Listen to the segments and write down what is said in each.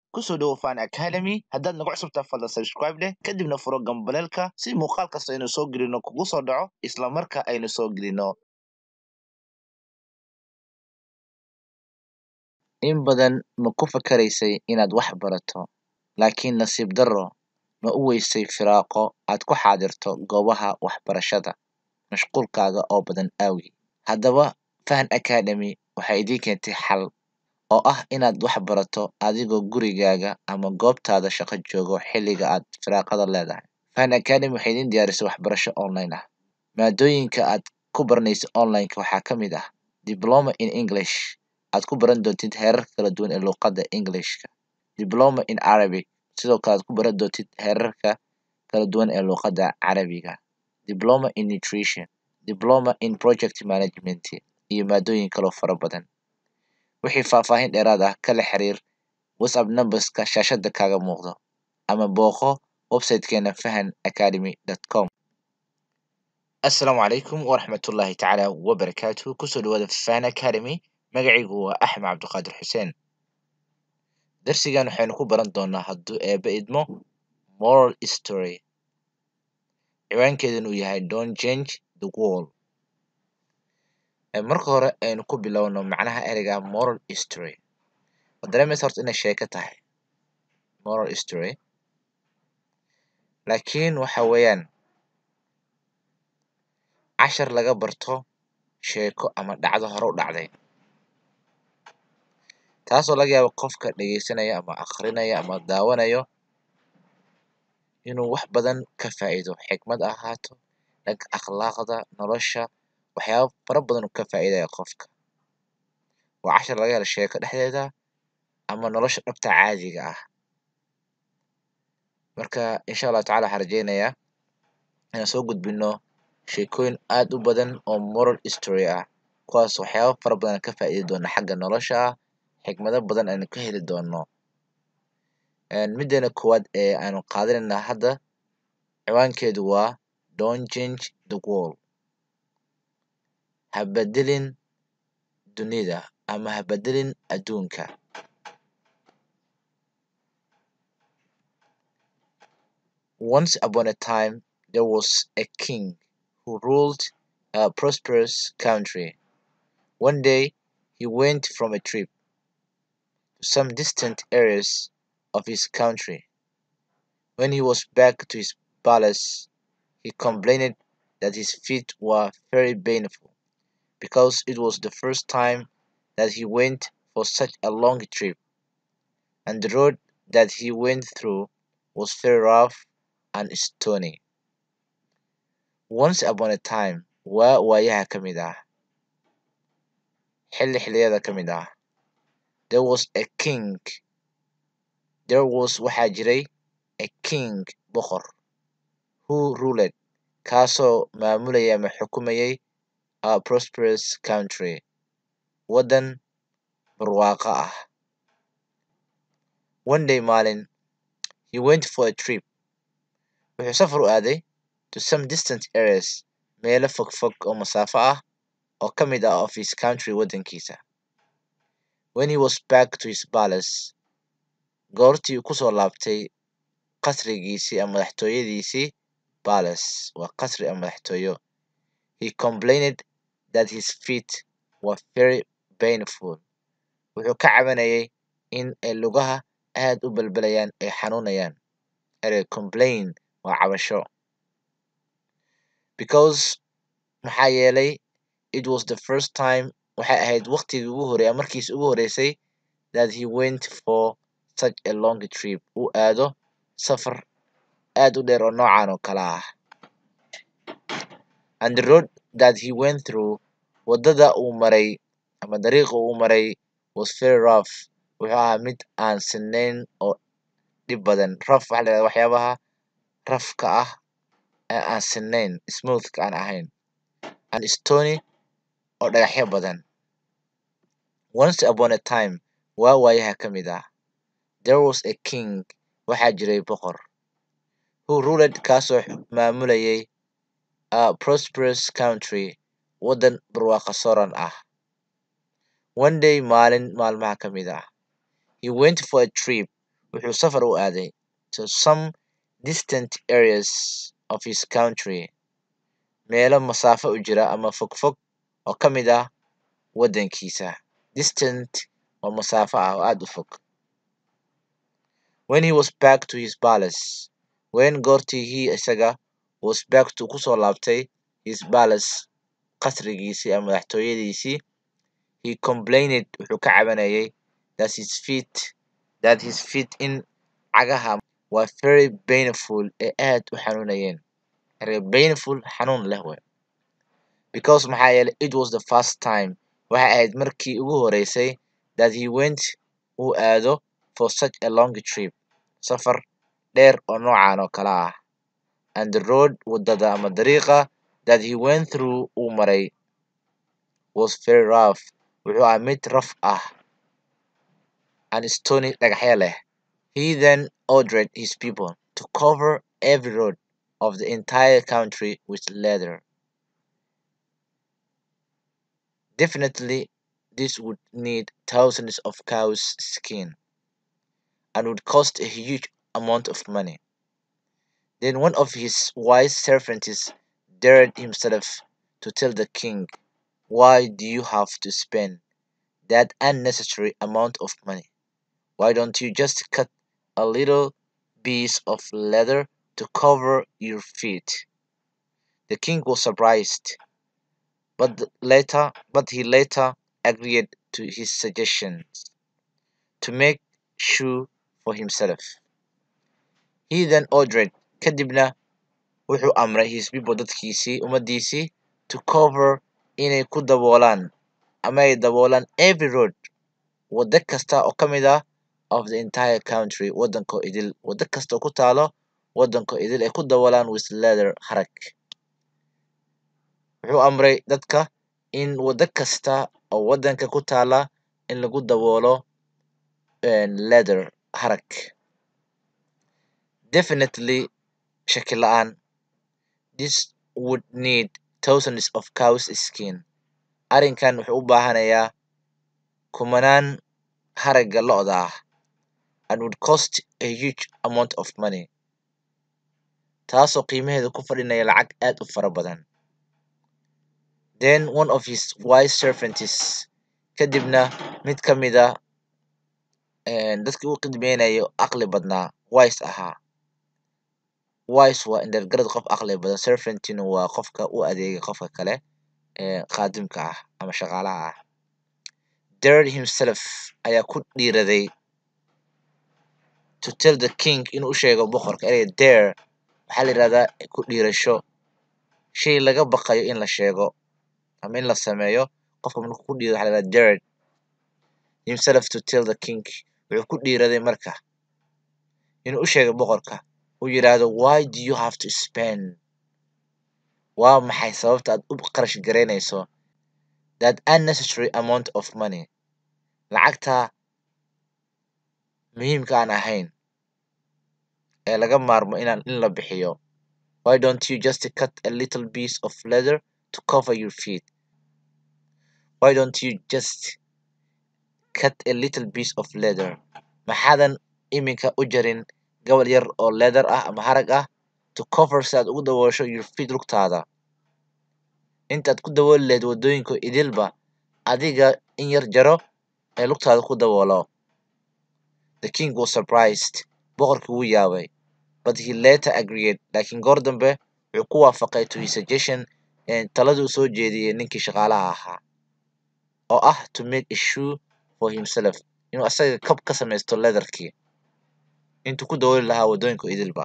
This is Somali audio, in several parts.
kusoo dhowo fan academy haddaad nagu cusubtaa fadlan subscribe leh kadibna furo gambaleelka si muuqaal kasta aynu soo gelino kugu soo dhaco isla marka aynu soo gelino in badan ma ku fakaraysay inaad wax barato laakiin nasiib darro ma u weysay firaaqo aad ku xaadirto goobaha waxbarashada mashquulkaaga oo badan aawgi haddaba fahan academy waxay idiin keentay xal oo ah inaad wax barato adigoo gurigaaga ama goobtaada shaqo joogo xilliga aad firaaqada leedahay fahan academy waxay idiin diyaarisay waxbarasho online ah maadooyinka aad ku baranaysa online-ka waxaa ka mid ah diploma in english aad ku baran doontid heerarka kala duwan ee luuqadda englishka diploma in arabic sidoo kale aad ku baran doontid heerarka kala duwan ee luuqadda carabiga diploma in nutrition diploma in project management iyo maadooyin kaloo fara badan wixii faahfaahin dheeraad ah kala xiriir whatsapp numberska shaashada kaaga muuqdo ama booqo websitekeena fahan academy com assalaamu calaykum waraxmatullaahi tacaala wabarakaatuhu kusoo dhawaada fahan academy magacaygu waa axmed cabdiqaadir xuseen darsigan waxaynu ku baran doonaa hadduu eebe idmo moral story ciwaankeeduna uu yahay don't change the world marka hore aynu ku bilowno macnaha ereyga moral history waa dareemaysa horta inay sheeko tahay moral history laakiin waxa weeyaan cashar laga barto sheeko ama dhacdo hore u dhacday taasoo laga yaabo qofka dhegeysanaya ama akrinaya ama daawanayo inuu wax badan ka faa'iido xikmad ha ahaato dhanka akhlaaqda nolosha waxyaabo fara badan uu ka faa'iidaya qofka waa cashar laga helo sheeko dhexdeeda ama nolosha dhabta caadiga ah marka insha allahu tacala waxaan rajeynayaa inaan soo gudbino sheekooyin aad u badan oo moral history ah kuwaas waxyaabo fara badan aan ka faa'iidi doono xagga nolosha ah xikmado badan aynu ka heli doono mideena koowaad ee aanu qaadanayna hadda ciwaankeedu waa don't change the world ha bedelin dunida ama ha bedelin adduunka once upon a time there was a king who ruled a prosperous country one day he went from a trip to some distant areas of his country when he was back to his palace he complained that his feet were very painful because it was the first time that he went for such a long trip, and the road that he went through was very rough and stony. Once upon a time, waa waayaha ka mid ah xilli xilliyada ka mid ah there was a king there was waxaa jiray a king boqor who ruled kaasoo maamulayay ama xukumayay a prosperous country waddan barwaaqo ah one day maalin he went for a trip wuxuu safar u aaday to some distant areas meelo fogfog oo masaafo ah oo ka mid ah of his country waddankiisa when he was back to his palace goortii uu kusoo laabtay qasrigiisii ama madaxtooyadiisii palace waa qasri ama madaxtooyo he complained that his feet were very painful wuxuu ka cabanayay in ay lugaha aad u balbalayaan ay xanuunayaan erey complain waa cabasho because maxaa yeelay it was the first time waxay ahayd waqtigii ugu horeeya markiisi ugu horeysay that he went for such a long trip uu aado safar aad u dheer oo noocan oo kale ah and the road that he went through waddada uu maray ama dariiqa uu maray was very rough wuxuu ahaa mid aan sinayn oo dhib badan rough waxaa la yidhahdaa waxyaabaha rafka ah ee aan sinayn smoothka aan ahayn and stony oo dhagaxyo badan once upon a time waa waayaha ka mid ah there was a king waxaa jiray boqor who ruled kaasoo maamulayay a prosperous country waddan barwaaqo soran ah one day maalin maalmaha ka mid ah he went for a trip wuxuu safar u aaday to some distant areas of his country meelo masaafo u jira ama fogfog oo ka mid ah waddankiisa distant oo masaafo ah oo aad u fog when he was back to his palace when goortii he isaga was back to kusoo laabtay his palace qasrigiisii ama madaxtooyadiisii he complained wuxuu ka cabanayay that his feet that his feet in cagaha were very painful ee aad u xanuunayeen erey painful xanuun leh wey because maxaa yeelay it was the first time waxay ahayd markii ugu horeysay that he went uu aado for such a long trip safar dheer oo noocan oo kale ah and the road wadada ama dariiqa that he went through uu maray was very rough wuxuu ahaa mid raf ah and stony dhagaxyo leh he then ordered his people to cover every road of the entire country with leather definitely this would need thousands of cows skin and would cost a huge amount of money then one of his wise servants dared himself to tell the king why do you have to spend that unnecessary amount of money why don't you just cut a little piece of leather to cover your feet the king was surprised but th- later but he later agreed to his suggestions to make shoe for himself he then ordered kadibna wuxuu amray his people dadkiisii ummadiisii to cover inay ku daboolaan ama ay daboolaan every road waddo kasta oo ka mid ah of the entire country waddanko idil waddo kasta oo ku taalo waddanko idil ay ku daboolaan with leather harag wuxuu amray dadka in waddo kasta oo waddanka ku taala in lagu daboolo een, leather harag definitely shaki la'aan this would need thousands of cows skin arrinkan wuxuu u baahanayaa kumanaan haragga lo'da ah and would cost a huge amount of money taasoo qiimaheedu ku fadhinaya lacag aad u fara badan then one of his wise servants kadibna mid ka mid a een, dadkii u khidmeynayo aqli badnaa wise ahaa wise waa indhergarad qof aqli badan servantina waa qofka u adeega qofka kale ee qaadimka ah ama shaqaalaha ah dared himself ayaa ku dhiiraday to tell the king inuu u sheego boqorka ereyga dare waxaa la yidhahdaa ku dhiirasho shay laga baqayo in la sheego ama in la sameeyo qofka markuu ku dhiiro waxaa la yidhahdaa dared himself to tell the king wuxuu ku dhiiraday marka inuu u sheego boqorka uu yidhaahdo why do you have to spend waa maxay sababta aad u qarash garaynayso that unnecessary amount of money lacagta muhiimka aan ahayn ee laga maarmo inaan in la bixiyo why don't you just cut a little piece of leather to cover your feet why don't you just cut a little piece of leather maxaadan iminka u jarin gobol yar oo leather ah ama harag ah to cover si aad ugu daboosho your feet lugtaada intaad ku dabooli lahayd waddooyinka idilba adiga in yar jaro ee lugtaada ku daboolo the king was surprised boqorkii wuu yaabay but he later agreed laakiin goor dambe wuxuu ku waafaqay to his suggestion ee taladii uu soo jeediyey ninkii shaqaalaha ahaa oo ah to make a shoe for himself inuu asaga kab ka samaysto leatherkii intuu ku dabooli lahaa waddooyinka idilba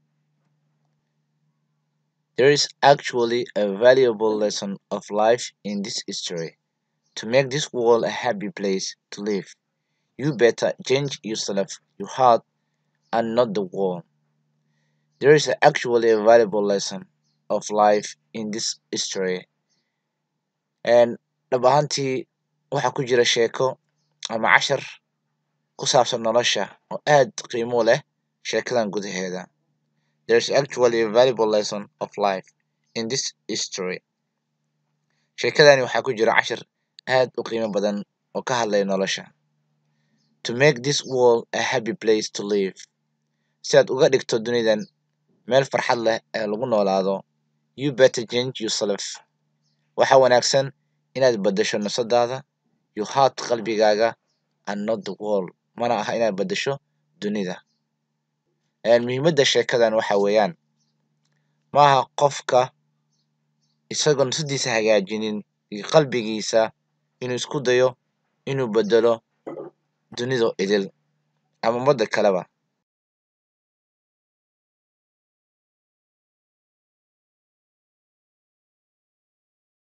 There is actually a valuable lesson of life in this history. To make this world a happy place to live, you better change yourself, your heart, and not the world. There is actually a valuable lesson of life in this history. And dhab ahaantii waxaa ku jira sheeko ama cashar ku saabsan nolosha oo aad qiimo u leh sheekadan gudaheeda. There is actually a valuable lesson of life in this history. Sheekadani waxaa ku jira cashar aad u qiimo badan oo ka hadlaya nolosha. to make this world a happy place to live si aad uga dhigto dunidan meel farxad leh ee lagu noolaado you better change yourself waxa wanaagsan inaad beddesho nafsadaada your heart qalbigaaga and not the world mana aha inaad beddesho dunida muhiimadda sheekadan waxa weeyaan maaha qofka isagoo nafsadiisa hagaajinin iyo qalbigiisa inuu isku dayo inuu beddelo dunido idil ama ummadda kaleba